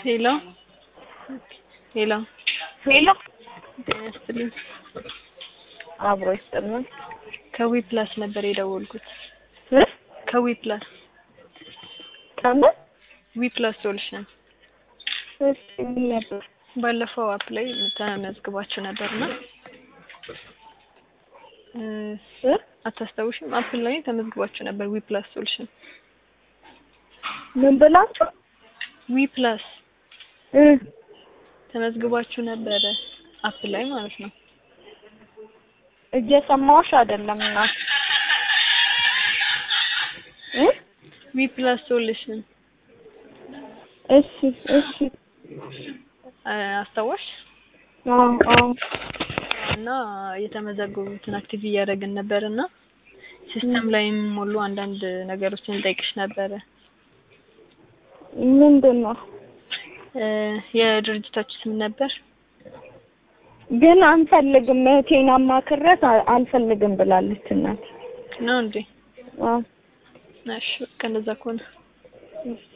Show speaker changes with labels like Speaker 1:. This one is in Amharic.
Speaker 1: ሄሎ ሄሎ
Speaker 2: ሄሎ
Speaker 1: ጤና ይስጥልኝ።
Speaker 2: አብሮ ይስጥልን።
Speaker 1: ከዊ ፕላስ ነበር የደወልኩት።
Speaker 2: እ?
Speaker 1: ከዊ ፕላስ
Speaker 2: ከምን?
Speaker 1: ዊ ፕላስ ሶሉሽን
Speaker 2: እሺ ምን ነበር?
Speaker 1: ባለፈው አፕ ላይ ተመዝግባችሁ ነበርና እ
Speaker 2: እ?
Speaker 1: አታስታውሽም? አፕ ላይ ተመዝግባችሁ ነበር። ዊ ፕላስ ሶሉሽን
Speaker 2: ምን ብላችሁ?
Speaker 1: ዊ ፕላስ
Speaker 2: እ
Speaker 1: ተመዝግባችሁ ነበረ አፕ ላይ ማለት ነው።
Speaker 2: እየሰማሁሽ አይደለም እና እ?
Speaker 1: ዊ ፕላስ ሶሉሽን
Speaker 2: እሺ እሺ
Speaker 1: አስታዋሽ
Speaker 2: አዎ አዎ
Speaker 1: እና የተመዘገቡትን አክቲቭ እያደረግን ነበር እና ሲስተም ላይ የሚሞሉ አንዳንድ ነገሮችን እንጠይቅሽ ነበረ።
Speaker 2: ምንድን ነው
Speaker 1: እ የድርጅታችሁ ስም ነበር?
Speaker 2: ግን አንፈልግም። እህቴን አማክሬያት አ- አልፈልግም ብላለች እናት።
Speaker 1: ነው እንዴ?
Speaker 2: አዎ
Speaker 1: እሺ በቃ እንደዛ ከሆነ
Speaker 2: እሺ